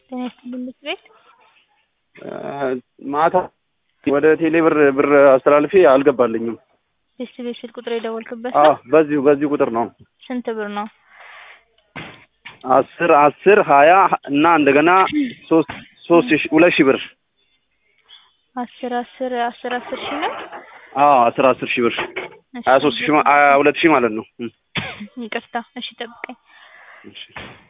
ጤና ይስጥልኝ ምክር ቤት ማታ ወደ ቴሌ ብር ብር አስተላልፌ አልገባልኝም። ቤስት ቤት ስልክ ቁጥር የደወልክበት አዎ ነው? በዚሁ በዚሁ ቁጥር ነው። ስንት ብር ነው? አስር አስር ሀያ እና እንደገና ሶስት ሶስት ሺህ ሁለት ሺህ ብር አስር አስር አስር አስር ሺህ ነው። አዎ አስር አስር ሺህ ብር እሺ፣ ሀያ ሶስት ሺህ ማ- ሀያ ሁለት ሺህ ማለት ነው። እም፣ ይቅርታ። እሺ ጠብቀኝ። እሺ።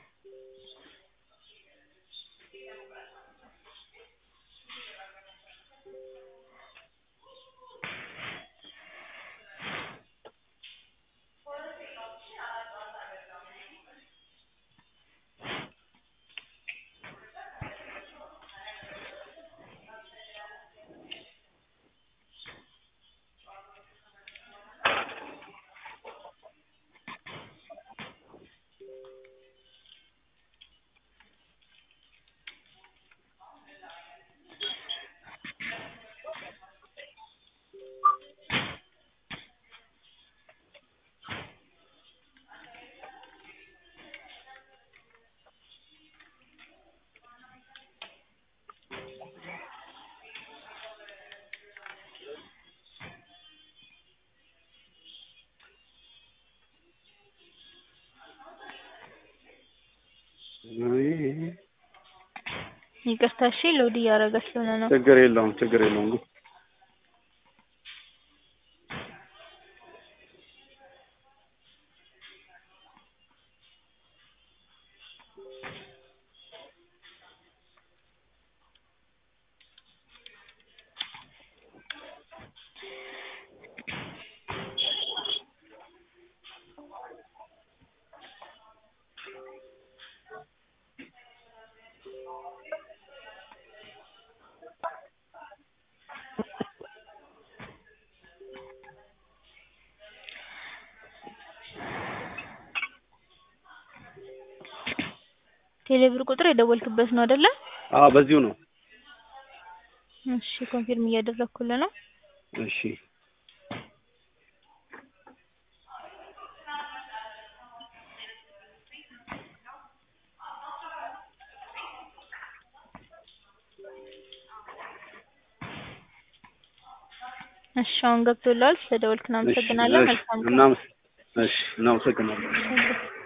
ይቅርታ። እሺ ሎድ እያደረገ ስለሆነ ነው። ችግር የለውም ችግር የለውም። ቴሌብር ቁጥር የደወልክበት ነው አይደለ? አዎ በዚሁ ነው። እሺ ኮንፊርም እያደረኩልህ ነው። እሺ እሺ አሁን ገብቶልሃል። ስለደወልክ እናመሰግናለን። እሺ፣ መልካም ቀን። እናመስ- እሺ እናመሰግናለን። እሺ።